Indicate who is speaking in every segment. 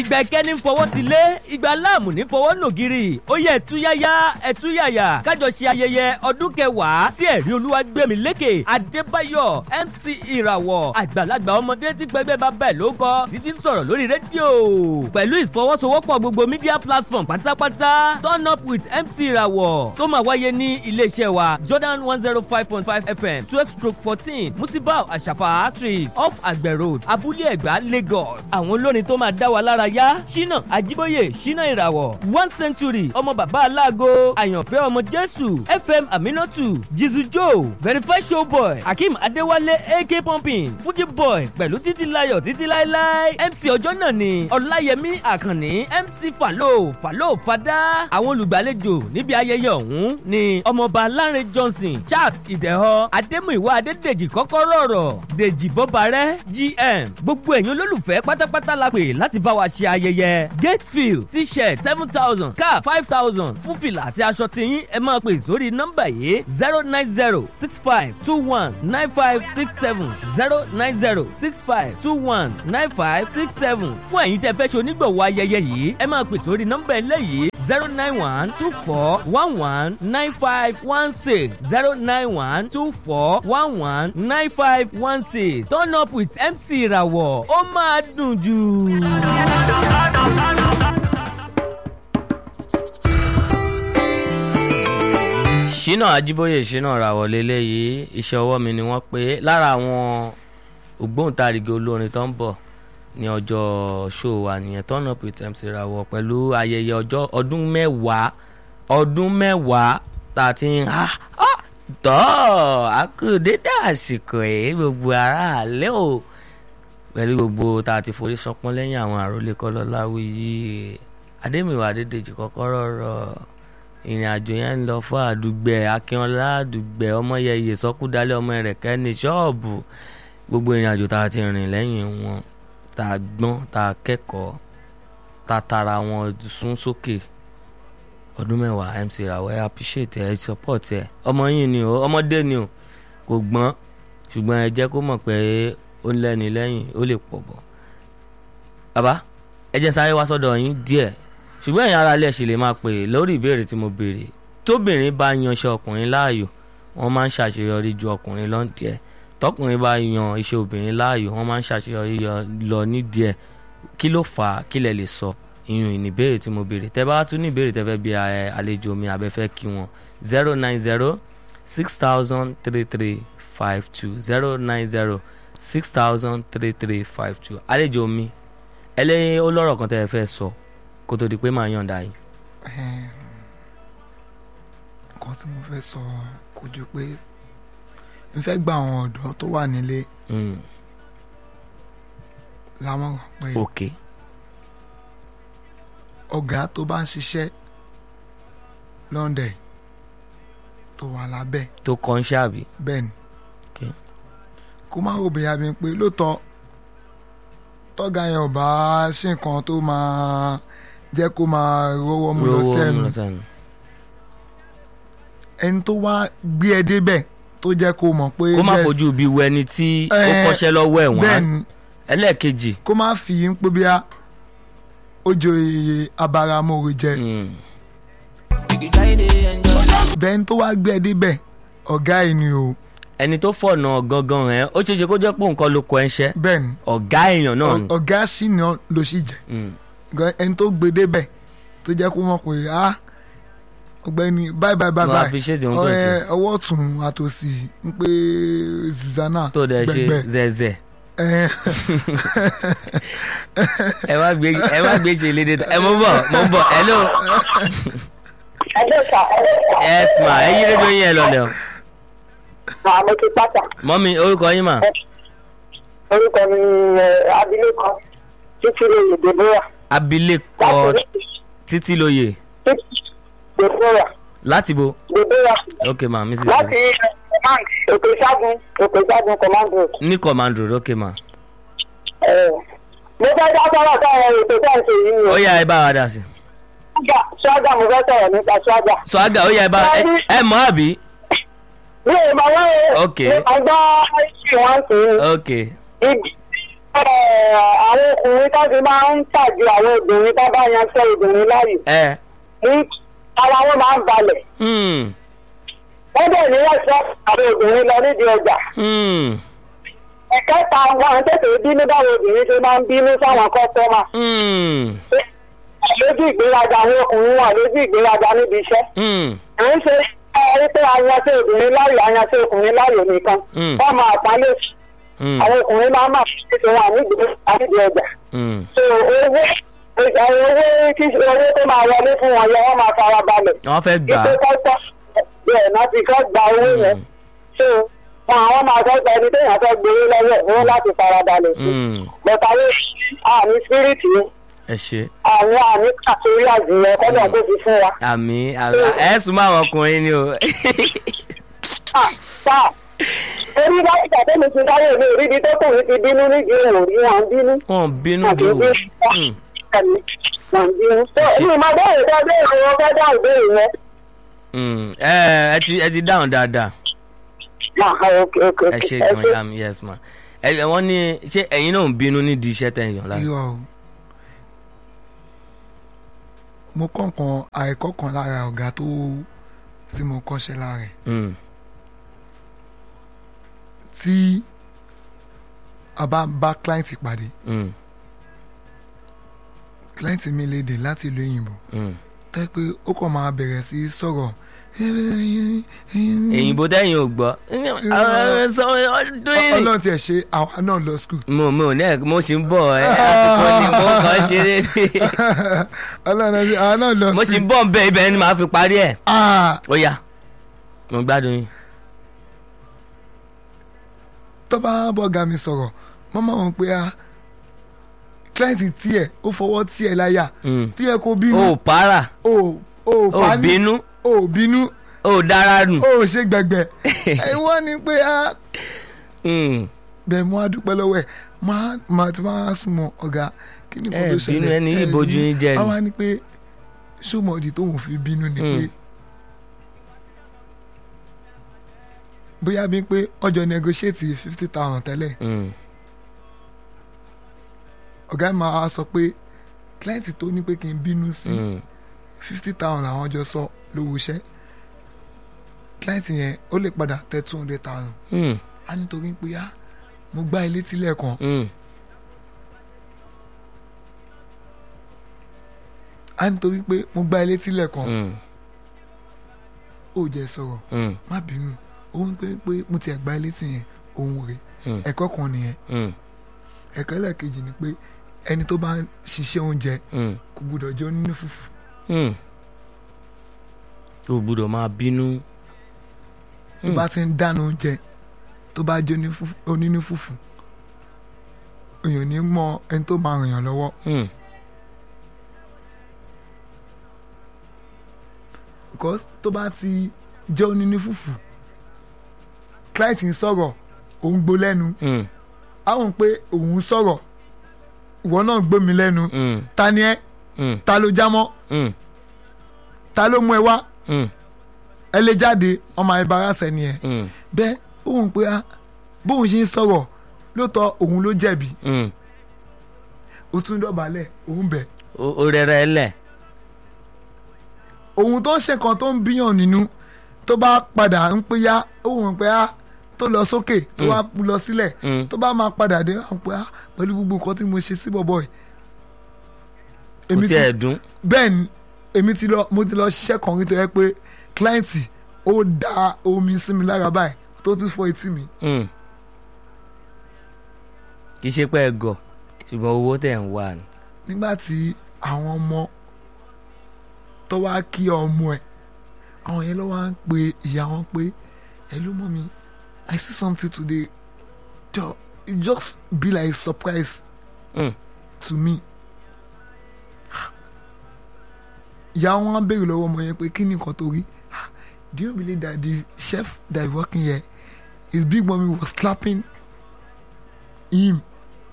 Speaker 1: ìgbà ìkẹ́ni ń fọwọ́ ti lé ìgbà láàmù ní fọwọ́ nògiri ó yẹ ẹ̀túyáyá ẹ̀túyàyà kájọ ṣe ayẹyẹ ọdún kẹwàá tí ẹ̀rí olúwa gbẹ̀mí lékè adébáyọ̀ mc ìràwọ̀ àgbàlagbà ọmọdé tí pẹ́gbẹ́ bá bẹ̀ ló kọ́ títí ń sọ̀rọ̀ lórí rédíò pẹ̀lú ìfọwọ́sowọ́pọ̀ gbogbo media platform pátápátá turn up with mc ìràwọ̀ tó máa wáyé ní iléeṣẹ́ wa jordan one zero five point five fm twelve stroke fourteen musibau àṣàfà street off àgbẹ̀ road abúlé ẹ̀gbá lagos àwọn olórin tó máa dá wa lára yá ṣínà àjíbóyè ṣínà ìràwọ̀ one century ọmọ bàbá aláàgọ́ àyànfẹ́ ọmọ jésù fm aminatu jizu joe verify showboy akeem adéwálé ak pumping fuji boy pẹ̀lú títí layọ̀ títí láéláé mc ọjọ́ náà ni ọláyẹmí àkànní mc falo falo fada àwọn olùgbàlejò níbi ayẹyẹ ọ̀hún ni ọmọọba lánrẹ johnson charles ìdẹ̀họ adémúìwá adédèjì kọ́kọ́rọ́ ọ̀rọ̀ dèjì bọ́barẹ́ gm gbogbo ẹ̀yin olólùfẹ́ pátápátá la pè láti bá wa ṣe ayẹyẹ gatefield t-shirt seven thousand cap five thousand fún fìlà àti aṣọ tiyín ẹ máa pè sórí nọ́mbà yìí zero nine zero six five two one nine five six seven zero nine zero six five two one nine five six seven fún ẹ̀yin tẹ́ fẹ́ ṣe onígbọ̀wọ́ ayẹyẹ yìí ẹ máa pè sórí nọ́mbà eléyìí zero nine one two four one one nine five one six zero nine one two four one one nine five one six turn up with mc ìràwọ̀ ó máa dùn jù. ṣínà ajíbóyè ṣínà ràwọ̀ lélẹ́yìí iṣẹ́ ọwọ́ mi ni wọ́n pé lára àwọn ògbóǹtarìgì olórin tó ń bọ̀ ní ọjọ́ show wa nìyẹn turn up with mc rawọ pẹ̀lú ayẹyẹ ọjọ́ ọdún mẹ́wàá ọdún mẹ́wàá tá a ti ń ha tọ́ àkùdédé àsìkò ẹ̀ gbogbo aráàlẹ́ o pẹ̀lú gbogbo tá a ti forí sọpọ́n lẹ́yìn àwọn àròlé kọ́lọ́láwí yìí adémìwá adédèjì kọ́kọ́rọ́ rọ̀ ìrìn àjò yẹn ń lọ fún àdúgbẹ akínọlá àdúgbẹ ọmọyẹyẹ sọkúdálẹ ọmọ rẹ kẹni ṣọọbù gbogbo ìrìn àjò tá a ti rìn lẹ́yìn wọn tá a gbọ́n tá a kẹ́kọ̀ọ́ tá a tara wọn sún sókè ọdún mẹ́wàá mc rawọ ẹ appreciate ẹ support ẹ ọmọ yìí ni o ọmọdé ni o kò gbọ́n ṣùgbọ́n ẹ jẹ́ kó mọ̀ pé ó ń lẹ́ni lẹ́yìn ó lè pọ̀ bọ̀ bàbá ẹ jẹ́ sáré wá sọ́dọ̀ yín díẹ̀ ṣùgbọ́n ẹ̀yin ara ilẹ̀ ṣì lè máa pè lórí ìbéèrè tí mo béèrè tóbìnrin bá yanṣẹ́ ọkùnrin láàyò wọ́n máa ń ṣàṣeyọrí ju ọkùnrin lọ́ndì ẹ̀ tọkùnrin bá yan iṣẹ́ obìnrin láàyò wọ́n máa ń ṣàṣeyọrí lọ nídìí ẹ̀ kí ló fà á kí lẹ lè sọ ìyún ìníbéèrè tí mo béèrè tẹ bá tún ní ìbéèrè tẹ fẹ́ bí àlejò mi àbẹ́fẹ́ kí wọn zero nine zero six thousand three three five two zero nine zero six thousand three three five two àlejò mi ẹlẹ́yin ó lọ́rọ̀ kan tẹ́ ẹ fẹ́ sọ kó tó di pé màá yànda yìí.
Speaker 2: nǹkan tí mo fẹ́ sọ kò ju pé n fẹ́ gba àwọn ọ̀dọ́ tó wà nílé lámọ̀ràn pé
Speaker 1: ok
Speaker 2: ọ̀gá tó bá ń ṣiṣẹ́ lọ́ndẹ̀ tó wà lábẹ́
Speaker 1: tó kọ́ ń ṣàbí.
Speaker 2: bẹ́ẹ̀ ni
Speaker 1: Okay.
Speaker 2: kó má rò bẹ́yà mi pé lóòótọ́ tọ́gà yẹn ò bá ṣe nǹkan tó máa jẹ́ kó máa rówó mú lọ
Speaker 1: rówó
Speaker 2: sẹ́nu
Speaker 1: mú lọ sẹ́nu.
Speaker 2: ẹni tó wá gbé ẹ débẹ̀ tó jẹ́ kó mọ̀ pé
Speaker 1: kó má
Speaker 2: yes,
Speaker 1: fojú bí wo ẹni tí ó
Speaker 2: Eh,
Speaker 1: kọ́ṣẹ́ lọ́wọ́ ẹ̀
Speaker 2: bẹ́ẹ̀
Speaker 1: wọ́n
Speaker 2: ni
Speaker 1: ẹlẹ́ẹ̀kejì.
Speaker 2: kó má fi ń pé bí a ó jọ iye abáramóore jẹ
Speaker 1: mm,
Speaker 2: bẹ́ẹ̀ ni tó wá gbé ẹ débẹ̀ ọ̀gá ẹ̀ ni o
Speaker 1: ẹni tó fọ̀nà gangan ẹ̀ ó ṣeé ṣe kó jẹ́ pé nǹkan ló kọ ẹ̀ ń ṣẹ́
Speaker 2: bẹ́ẹ̀ ni
Speaker 1: ọ̀gá èèyàn náà ni.
Speaker 2: ọ̀gá sì ni ló sì jẹ́
Speaker 1: Mm,
Speaker 2: Gan- ẹni tó gbé débẹ̀ tó jẹ́ kó mọ̀ pé a ọ̀gbẹ́ni bye bye bye
Speaker 1: mo
Speaker 2: bye
Speaker 1: appreciate ohun tó ń ṣe
Speaker 2: ọ̀rẹ́ ọwọ́ ọ̀tún àtòsí ń pé Susanna
Speaker 1: tó dẹ̀ ṣe
Speaker 2: gbẹ̀gbẹ̀
Speaker 1: zẹ̀zẹ̀
Speaker 2: ẹ̀
Speaker 1: ẹ wá gbé ẹ wá gbé ṣe lédè ẹ mo ń bọ̀ mo ń bọ̀ hello
Speaker 3: ẹjọ́ sà
Speaker 1: yes ma ẹ yí rédíò yín ẹ lọlẹ̀ o
Speaker 3: àmọ́ ti pátá
Speaker 1: mọ́mi orúkọ yín mà
Speaker 3: orúkọ mi ni ẹ, abilékọ títí lóye deborah
Speaker 1: abilékọ
Speaker 3: láti
Speaker 1: títí lóye
Speaker 3: títí deborah
Speaker 1: láti bo
Speaker 3: deborah
Speaker 1: ok ma mrs
Speaker 3: láti ẹ, command òkè ṣágun òkè ṣágun command road.
Speaker 1: ní command road ok ma
Speaker 3: ẹ, mo fẹ́ dá sọ́rọ̀ táwọn ètò tá à ń ṣe yìí ni
Speaker 1: ó
Speaker 3: o
Speaker 1: yá ẹ bá wa dà sí.
Speaker 3: ṣága ṣága mo fẹ́ sọ̀rọ̀ nípa ṣága.
Speaker 1: swaga ó yá ẹ bá ẹ ẹ mọ̀ àbí
Speaker 3: mi ò mọ̀ wọ́n o
Speaker 1: Ok.
Speaker 3: mo máa gbọ́ ṣì wọ́n sí
Speaker 1: ok
Speaker 3: ibi ẹ̀, àwọn ọkùnrin tó fi máa ń tàjú àwọn obìnrin tó bá yan fẹ́ obìnrin láàyè
Speaker 1: ẹ
Speaker 3: ní ara wọn máa ń balẹ̀
Speaker 1: hmm,
Speaker 3: wọ́n dẹ̀ ní ẹ̀sọ́ àwọn obìnrin lọ nídìí ọjà
Speaker 1: hmm,
Speaker 3: ẹ̀kẹta wọn tètè bínú báwọn obìnrin ṣe máa ń bínú sáwọn kọ́sọ́mà
Speaker 1: hmm,
Speaker 3: lójú ìgbéraga àwọn ọkùnrin wọn lójú ìgbéraga níbi iṣẹ́
Speaker 1: hmm,
Speaker 3: à ń ṣe ẹ pé ayanṣẹ́ obìnrin láàyò ayanṣẹ́ ọkùnrin láàyò nìkan
Speaker 1: Mm.
Speaker 3: wọ́n máa pálé
Speaker 1: hmm,
Speaker 3: àwọn ọkùnrin máa máa ṣe ṣe wọn nídìí nídìí ọjà
Speaker 1: hmm.
Speaker 3: so owó ìjà owó kí owó tó máa wọlé fún wọn yẹn wọ́n máa fara balẹ̀
Speaker 1: wọ́n fẹ́ gbà
Speaker 3: ìpè
Speaker 1: á
Speaker 3: kọ́sọ́ bẹ́ẹ̀ náà ti kọ́ gba owó yẹn so wọn àwọn máa fẹ́ gba ẹni téèyàn fẹ́ gbowó lọ́wọ́ owó láti fara balẹ̀ sí
Speaker 1: Hmm,
Speaker 3: bọ̀tà àwọn àmì spiriti
Speaker 1: ẹ ṣe
Speaker 3: àwọn àmì kàtórí àjùmọ̀ kọ́dọ̀ tó fi fún wa.
Speaker 1: àmì àmì ẹ sùn mọ́ àwọn ọkùnrin ni o
Speaker 3: sáà orí bá ìgbà tó mi ti dáwọ́ mi ò rí ibi tó kùn mí ti bínú nídìí òun rí wọn bínú.
Speaker 1: wọn bínú
Speaker 3: àti
Speaker 1: dùn
Speaker 3: bí
Speaker 1: Hmm,
Speaker 3: wọn bínú. tó èmi máa bẹ̀rẹ̀ tó béèrè wọn fẹ́ dáhùn béèrè yẹn.
Speaker 1: hmm. ẹ ẹ ti ẹ ti dáhùn dáadáa
Speaker 3: máa ha ok ok
Speaker 1: ẹ
Speaker 3: ok
Speaker 1: ṣe gan yam yes ma ẹ ẹ, wọ́n ní ṣé ẹ̀yin náà ń bínú nídìí iṣẹ́ tẹ̀ ń yàn lára
Speaker 2: irọ́ o mo kọ́ nǹkan àìkọ́ kan lára ọ̀gá tó tí mo kọ́ṣẹ́ lára ẹ̀
Speaker 1: Hmm,
Speaker 2: tí a bá bá client pàdé
Speaker 1: hmm,
Speaker 2: client mi lè dé láti ìlú òyìnbó
Speaker 1: hmm.
Speaker 2: tẹ́ pé ó kàn máa bẹ̀rẹ̀ sí sọ̀rọ̀
Speaker 1: èyìnbó tẹ́yìn ò gbọ́
Speaker 2: ọlọ́run tiẹ̀ ṣe àwa náà lọ school
Speaker 1: mo mo ní ẹ mo sì ń bọ̀ ẹ àsìkò ni mo kàn ṣeré
Speaker 2: ọlọ́run tiẹ̀ àwa náà lọ
Speaker 1: mo sì ń
Speaker 2: school
Speaker 1: bọ̀ nbẹ ibẹ̀ ni màá fi parí ẹ̀
Speaker 2: Ah,
Speaker 1: ó yá mo gbádùn yín.
Speaker 2: tó bá bọ́gà mi sọ̀rọ̀ mọ́mọ́ wọn pé a client tiẹ̀ ó fọwọ́ tiẹ̀ láyà
Speaker 1: Hmm.
Speaker 2: tí ẹ kò bínú
Speaker 1: ó para
Speaker 2: ó ó
Speaker 1: ó
Speaker 2: pání
Speaker 1: bínú
Speaker 2: ó bínú
Speaker 1: ó dára nù.
Speaker 2: ó ṣe gbẹ̀gbẹ̀ ẹ wọ́n ní pé a
Speaker 1: Hmm.
Speaker 2: bẹ́ẹ̀ mo á dúpẹ́ lọ́wọ́ ẹ̀ máa máa ti máa súnmọ́ ọ̀gá kí ni kò
Speaker 1: Ẹ
Speaker 2: tó
Speaker 1: bínú,
Speaker 2: ṣẹlẹ̀
Speaker 1: ẹni yìí
Speaker 2: ẹ
Speaker 1: bojú
Speaker 2: bínú.
Speaker 1: yín jẹ́ ni.
Speaker 2: àwa ni pé sọmọdì tóun fi bínú ni pé
Speaker 1: Hmm.
Speaker 2: bóyá bí pé ọjọ́ negotiate fifty thousand tẹ́lẹ̀
Speaker 1: Hmm.
Speaker 2: ọ̀gá ẹ̀ máa sọ pé client tó ní pé kí n bínú sí
Speaker 1: Hmm.
Speaker 2: fifty thousand làwọn jọ sọ lówó iṣẹ́ client yẹn ó lè padà tẹ two hundred thousand
Speaker 1: Hmm.
Speaker 2: á nítorí pé á mo gbá ilé tílẹ̀ kan
Speaker 1: Hmm.
Speaker 2: á nítorí pé mo gbá ilé tílẹ̀ kan
Speaker 1: Hmm.
Speaker 2: ó jẹ́ sọ̀rọ̀
Speaker 1: Hmm.
Speaker 2: má bínú òun pé pé mo ti ẹ̀gbá ilé tì yẹn òun rè
Speaker 1: Hmm.
Speaker 2: ẹ̀kọ́ kan nìyẹn
Speaker 1: Hmm.
Speaker 2: ẹ̀kọ́ ẹlẹ́ẹ̀kejì ni pé ẹni tó bá ń ṣiṣẹ́ oúnjẹ
Speaker 1: Hmm.
Speaker 2: kò gbúdọ̀ jẹ́ onínú fùfù
Speaker 1: Hmm. o gbúdọ̀ máa bínú.
Speaker 2: tó
Speaker 1: Hmm.
Speaker 2: bá ti ń dáná oúnjẹ tó bá jẹ́ onífú- onínú fùfù èèyàn ní mọ ẹni tó máa ràn yàn lọ́wọ́
Speaker 1: Hmm.
Speaker 2: because tó bá ti jẹ́ onínú fùfù client ń sọ̀rọ̀ òun gbó lẹ́nu
Speaker 1: Hmm.
Speaker 2: àwọn pé òun sọ̀rọ̀ ìwọ náà gbó mi lẹ́nu
Speaker 1: Hmm.
Speaker 2: ta ni ẹ
Speaker 1: Hmm.
Speaker 2: ta ló jámọ́
Speaker 1: Hmm.
Speaker 2: ta ló mú ẹ wá
Speaker 1: Hmm.
Speaker 2: ẹ lè jáde ọmọ ẹ bára sẹ́ni ẹ
Speaker 1: Hmm.
Speaker 2: bẹ́ẹ̀ òun pé á bóun ṣe ń sọ̀rọ̀ lóòótọ́ òun ló jẹ̀bi
Speaker 1: Hmm.
Speaker 2: ó tún dọ̀bálẹ̀ òun bẹ̀
Speaker 1: o o rẹrẹ lẹ.
Speaker 2: òun tó ń ṣe kan tó ń bíyàn nínú tó bá padà ń pé yá òun pé á tó lọ sókè tó wá lọ sílẹ̀
Speaker 1: Hmm.
Speaker 2: tó bá máa padà dé àwọn pé á pẹ̀lú gbogbo nǹkan tí mo ṣe sí bọ̀bọ̀ ẹ̀
Speaker 1: kò tiẹ̀ dùn.
Speaker 2: bẹ́ẹ̀ ni èmi ti lọ mo ti lọ ṣiṣẹ́ kan rí tó yẹ pé kílẹ́ǹtì ó da omi sí mi lára báyìí tó tún fọ etí mi
Speaker 1: Hmm. kì í ṣe pé ẹ gọ̀ ṣùgbọ́n owó tẹ̀ ń wà ní.
Speaker 2: nígbà tí àwọn ọmọ tó wá kí ọmọ ẹ̀ àwọn yẹn ló wá ń pe ìyá wọn pé hello mommy I see something today Jo- it just be like surprise
Speaker 1: Hmm.
Speaker 2: to me ìyá wọn á béèrè lọ́wọ́ ọmọ yẹn pé kí ni nǹkan tó rí Ah, do you believe that the chef that is working here his big mommy was slapping him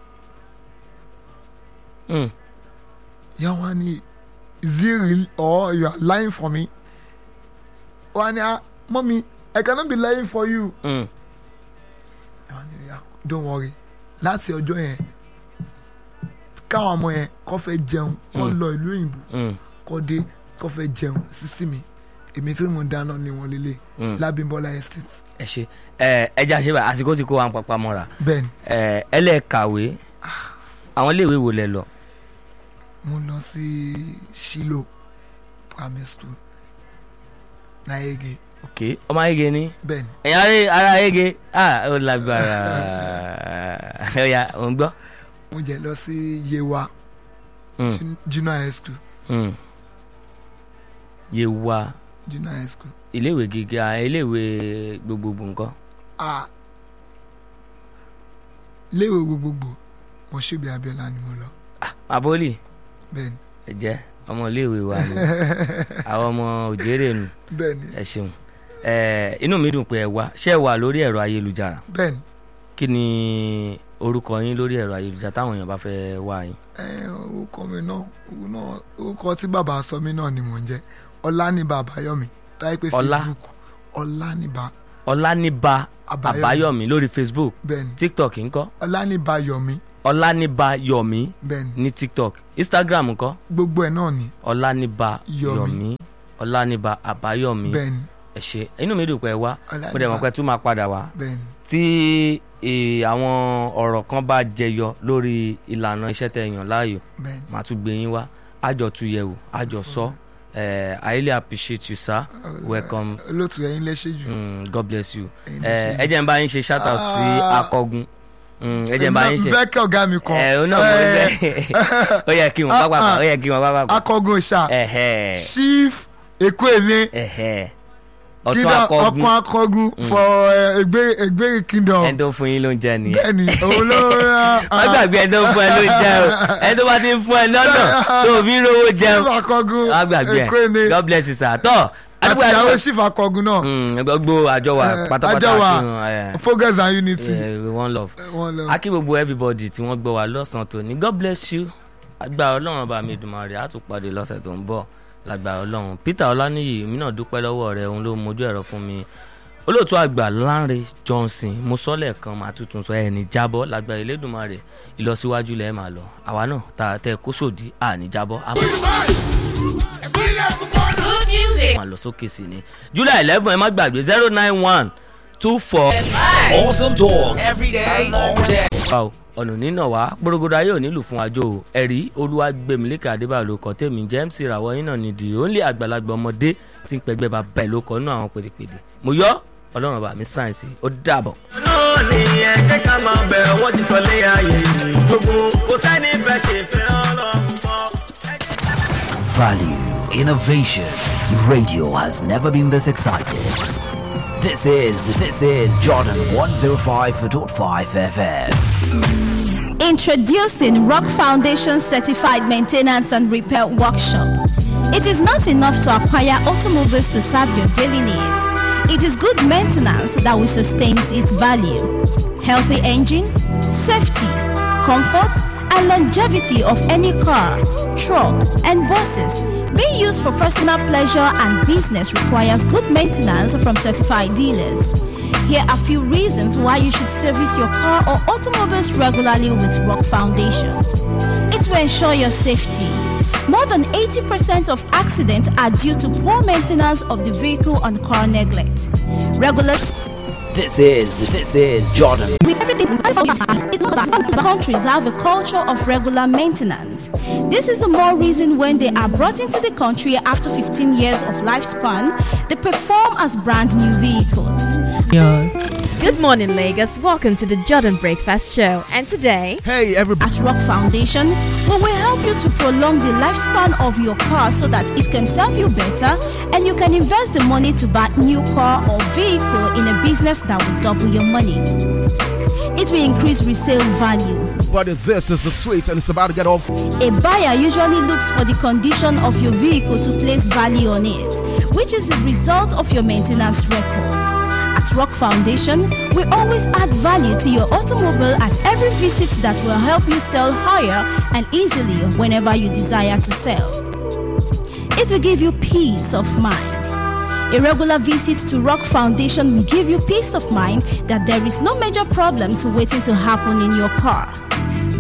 Speaker 1: Hmm.
Speaker 2: ìyá wọn á ní is it real or you are lying for me wọn á ní ah mommy I cannot be lying for you
Speaker 1: Hmm.
Speaker 2: ìyá wọn á ní yeah, don't worry láti ọjọ́ yẹn káwọn ọmọ yẹn kọ́ fẹ́ jẹun kọ́
Speaker 1: Mm.
Speaker 2: lọ ìlú òyìnbó
Speaker 1: Mm,
Speaker 2: kọ́ dé kọ́ fẹ́ jẹun sísí mi èmi tí mo dáná ni wọ́n lélẹ̀
Speaker 1: mm.
Speaker 2: lábímbọ́lá estate
Speaker 1: ẹ ṣe ẹ ẹ jẹ́ àṣẹ àsìkò tí kò wá ń papá mọ́ra
Speaker 2: bẹ́ẹ̀ ni
Speaker 1: ẹ ẹ lẹ́ kàwé àwọn iléèwé wo lẹ lọ
Speaker 2: mo lọ sí shilo primary school náyége
Speaker 1: ok ọmọ ayége ni
Speaker 2: bẹ́ẹ̀ ni
Speaker 1: ẹ̀yin ará ará ayége ah ó lágbára ẹ ya ò ń gbọ́.
Speaker 2: mo jẹ lọ sí yewa
Speaker 1: Mm,
Speaker 2: jun- junior high school
Speaker 1: mm. yewa
Speaker 2: junior high school
Speaker 1: iléèwé gíga iléèwé gbogbogbò nǹkan
Speaker 2: ah léèwé gbogbogbò mọ̀ṣúbì abiola ni mo lọ
Speaker 1: aboli
Speaker 2: bẹ́ẹ̀ ni
Speaker 1: ẹ jẹ́ ọmọ iléèwé wa ni àwọn ọmọ òjèrè nù
Speaker 2: bẹ́ẹ̀ ni
Speaker 1: ẹ ṣeun ẹ inú mi dùn pé ẹ wá ṣé ẹ wà lórí ẹ̀rọ ayélujára
Speaker 2: bẹ́ẹ̀ ni
Speaker 1: kí ni orúkọ yín lórí ẹ̀rọ ayélujára táwọn èèyàn bá fẹ́ wá yín.
Speaker 2: ẹ orúkọ mi náà òun náà orúkọ tí bàbá sọ mí náà ni mò ń jẹ ọlánìbà àbáyọmí táyé pé
Speaker 1: Ọlá?
Speaker 2: facebook ọlánìbà
Speaker 1: ọláníba
Speaker 2: Àbáyọ̀mí.
Speaker 1: àbáyọ̀mí lórí facebook
Speaker 2: bẹ́ẹ̀ ni
Speaker 1: tiktok ńkọ́
Speaker 2: ọlánìbà yọmí
Speaker 1: ọláníba yọ̀mí
Speaker 2: bẹ́ẹ̀ ni
Speaker 1: ní tiktok instagram ńkọ́
Speaker 2: gbogbo ẹ̀ náà ni
Speaker 1: ọláníba
Speaker 2: Yọ̀mí.
Speaker 1: yọ̀mí ọláníba àbáyọ̀mí
Speaker 2: bẹ́ẹ̀ ni
Speaker 1: ẹ ṣé inú mi dùn pé ẹ wá
Speaker 2: Ọláníbà.
Speaker 1: mo dẹ̀ mọ̀ pé tún máa padà wá
Speaker 2: bẹ́ẹ̀ ni
Speaker 1: tí eh, àwọn ọ̀rọ̀ kan bá jẹyọ lórí ìlànà iṣẹ́ tẹ́ yàn láàyò
Speaker 2: bẹ́ẹ̀ ni
Speaker 1: màá tún gbé yín wá àjọ tún yẹ̀wò àjọ sọ Eh, I really appreciate you sir welcome
Speaker 2: olóòtú ẹ̀yin lẹ́sẹ̀ jù
Speaker 1: mm, God bless you
Speaker 2: ẹ̀yin
Speaker 1: Eh,
Speaker 2: lẹ́sẹ̀ jù.
Speaker 1: ẹ jẹ́ n bá yín ṣe shout out sí
Speaker 2: Ah.
Speaker 1: akọgun Mm, ẹ jẹ́ n bá yín ṣe
Speaker 2: fẹ́ kí ọ̀gá mi kan
Speaker 1: ẹ ọ náà mo
Speaker 2: Eh,
Speaker 1: fẹ́ ó yẹ kí wọn
Speaker 2: Ah,
Speaker 1: pápá
Speaker 2: ah.
Speaker 1: ó yẹ kí wọn pápá
Speaker 2: akọgun ṣá
Speaker 1: ẹhẹ
Speaker 2: chief ekwele
Speaker 1: ẹhẹ ọtún
Speaker 2: kingdom
Speaker 1: akọgun
Speaker 2: ọkàn akọgun for eh, egbe egbe kingdom
Speaker 1: ẹni tó fún yín ló ń jẹ nìyẹn
Speaker 2: bẹ́ẹ̀ ni òun ló
Speaker 1: má gbàgbé ẹni tó fún ẹ ló ń jẹ o ẹni tó bá ti ń fún ẹ lọ́nà tó fi ń rówó jẹun
Speaker 2: chief akọgun
Speaker 1: má gbàgbé ẹ
Speaker 2: ekwele
Speaker 1: God bless you sir tọ́
Speaker 2: àti
Speaker 1: àdúgbò
Speaker 2: ìyàwó
Speaker 1: àdúgbò
Speaker 2: chief akọgun náà
Speaker 1: gbogbo àjọ wa
Speaker 2: Eh,
Speaker 1: pátápátá
Speaker 2: àjọ wa,
Speaker 1: fi hàn ẹ
Speaker 2: progress and unity
Speaker 1: ẹ one love
Speaker 2: wọn lọ
Speaker 1: akí gbogbo everybody tí wọ́n gbọ́ wa lọ́sàn-án tòní God bless you agbára ọlọ́run ọba mi dùnmọ̀ rẹ̀ á tún pàdé lọ́sẹ̀ tó ń bọ̀ lágbára ọlọ́run Peter ọláníyì èmi náà dúpẹ́ lọ́wọ́ rẹ̀ òun ló mojú ẹ̀rọ fún mi olóòtú àgbà Lánrè Johnson mo sọ lẹ́ẹ̀kan máa tuntun sọ ẹni jábọ́ lágbára Elédùmarè ìlọsíwájú lẹ́ẹ̀ máa lọ àwa náà tá a tẹ kó sòdí àní jábọ́ a
Speaker 4: Good music.
Speaker 1: máa lọ sókè sí ni July eleven ẹ má gbàgbé zero nine one two four.
Speaker 5: Awesome talk every day, all day.
Speaker 1: wa o ọ̀nà nínà wá gbórógódó ayé ò nílùú fún àjò o ẹ̀rí olúwàgbẹ̀mílẹ́kẹ̀ adébáyọ̀ ló kọ́ tèmi james ìràwọ̀ yín náà nìdí ó ń lé àgbàlagbà ọmọdé tí ń pẹgbẹ́ bá bẹ́ẹ̀ ló kọ́ nú àwọn pèdèpèdè mo yọ ọlọ́run bá mi sáyẹ̀nsì ó dàbọ̀.
Speaker 6: náà ni ẹ jẹ́ ká máa bẹ̀ wọ́n ti sọ lé ayé yìí gbogbo kò sẹ́ni fẹ́ ṣe fẹ́ ọlọ́run mọ́.
Speaker 5: Value, innovation. Radio has never been this excited. This is, this is Jordan 105.5 FM.
Speaker 7: Introducing Rock Foundation Certified Maintenance and Repair Workshop. It is not enough to acquire automobiles to serve your daily needs. It is good maintenance that will sustain its value. Healthy engine, safety, comfort, and longevity of any car, truck, and buses being used for personal pleasure and business requires good maintenance from certified dealers. Here are a few reasons why you should service your car or automobiles regularly with Rock Foundation. It will ensure your safety. More than 80% of accidents are due to poor maintenance of the vehicle and car neglect. Regular
Speaker 5: This is, this is Jordan.
Speaker 7: everything countries have a culture of regular maintenance. This is the more reason when they are brought into the country after 15 years of lifespan, they perform as brand new vehicles.
Speaker 4: Good morning, Lagos. Welcome to the Jordan Breakfast Show. And today,
Speaker 8: Hey, everybody.
Speaker 7: At Rock Foundation, we will help you to prolong the lifespan of your car so that it can serve you better and you can invest the money to buy new car or vehicle in a business that will double your money. It will increase resale value.
Speaker 8: But this is the sweet and it's about to get off.
Speaker 7: A buyer usually looks for the condition of your vehicle to place value on it, which is the result of your maintenance records. At Rock Foundation, we always add value to your automobile at every visit that will help you sell higher and easily whenever you desire to sell. It will give you peace of mind. A regular visit to Rock Foundation will give you peace of mind that there is no major problems waiting to happen in your car.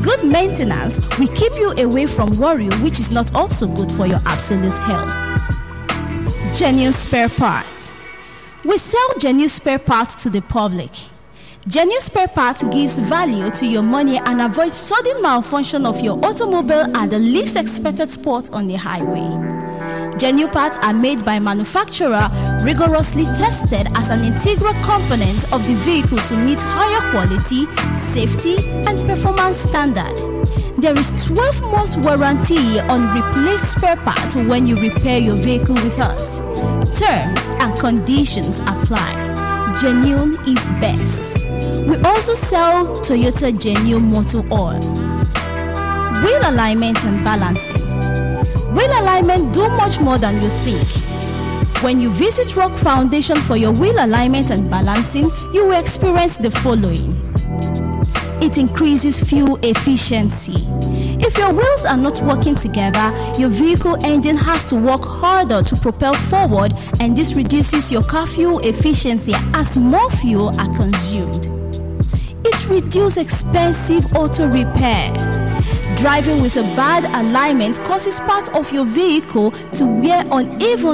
Speaker 7: good maintenance, we keep you away from worry, which is not also good for your absolute health. Genuine spare parts. We sell genuine spare parts to the public. Genuine spare parts gives value to your money and avoids sudden malfunction of your automobile at the least expected spot on the highway. Genuine parts are made by manufacturer rigorously tested as an integral component of the vehicle to meet higher quality, safety, and performance standard. There is 12 months warranty on replaced spare parts when you repair your vehicle with us. Terms and conditions apply. Genuine is best. We also sell Toyota Genuine Motor Oil. Wheel alignment and balancing. Wheel alignment do much more than you think. When you visit Rock Foundation for your wheel alignment and balancing, you will experience the following. It increases fuel efficiency. If your wheels are not working together, your vehicle engine has to work harder to propel forward, and this reduces your car fuel efficiency as more fuel are consumed. It reduces expensive auto repair. Driving with a bad alignment causes part of your vehicle to wear uneven